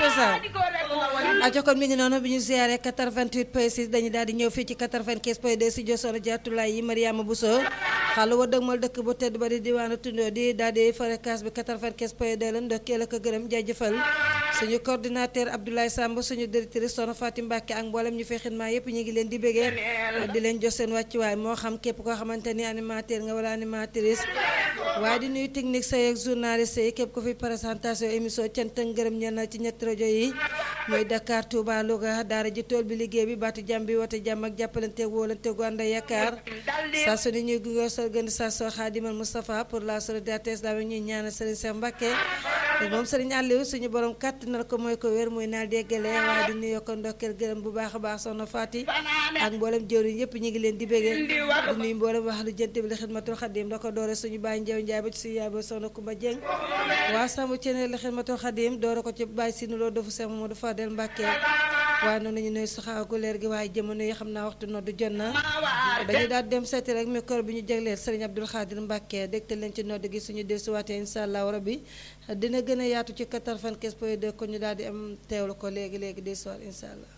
ndeysaan aco kon mi ngi noonu bi ñu ziare 88 point 6 dañu daal di ñëw fii ci 95 point 2 si josoon jaatulaay yi Mariama Bousso xaalu wa dëgmal dëkk bu tedd ba di diwaanu tundoo di daal di fréquence bi 95 point 2 la ndokkeel ak gërëm jaajëfal suñu coordinateur Abdoulaye Samb suñu directrice Soxna Fatim Mbacke ak mboolem ñu fay xidmaa yépp ñu ngi leen di bégee di leen jox seen wàccuwaay moo xam képp koo xamante ni animateur nga wala animatrice waaye di nuyu technique say ak journaliste yi képp ko fi présentation émission cant ak ngërëm ñenn ci ñetti rajo yi muy Dakar Touba Louga daara ji tool bi liggéey bi baatu jàmm bi wote jàmm ak jàppalante wóolante gu ànd ak yaakaar saa su ne ñuy gunge sa organisation Khadimal Moustapha pour la solidarité islamique ñuy ñaanal Serigne Cheikh Mbacké moom Serigne Aliou suñu borom kàttanal ko mooy ko wér muy naal déggale waaye di nuyoo ko ndokkeel gërëm bu baax a baax soxna Fati ak mboolem jëwriñ yëpp ñu ngi leen di bégee di nuyu mboolem wax lu jënt bi li xidmatul xadim da ko doore suñu bàyyi njew njaay ba ci suñu yaay ba soxna Kumba Jeng waa sàmm cene li xidmatul xadim doore ko ci bàyyi si nuloo defu Cheikh Mamadou Fadel Mbacké waaye noonu ñu nuy saxaagu leer gi waaye jamono yi xam naa waxtu noddu jot na dañu daal dem seeti rek micro bi ñu jagleel Serigne Abdoul Khadir Mbacké dégtal leen ci nodd gi suñu desuwaatee insha allahu rabbi dina gën a yaatu ci 95 point 2 ko ñu daal di am teewlu ko léegi léegi desuwaat insha allah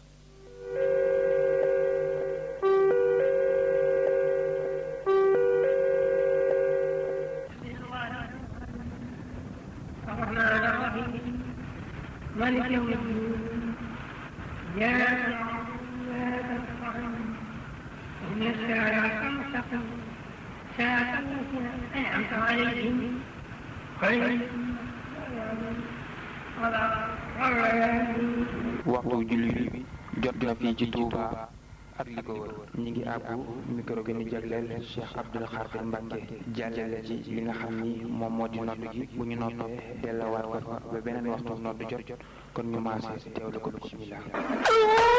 مالك يوم الدين يا إن الصراط المستقيم صراط الذين أنعمت عليهم غير waxtu julli bi jot na fii ci Touba ak li ko wër ñi ngi àbbu micro gi ni jagleel Cheikh Abdoul Khadir Mbacké jàllale ci li nga xam ni moom moo di nodd gi bu ñu noppee delluwaat ko fa ba beneen waxtu nodd jot kon ñu maase teewlu ko bismillah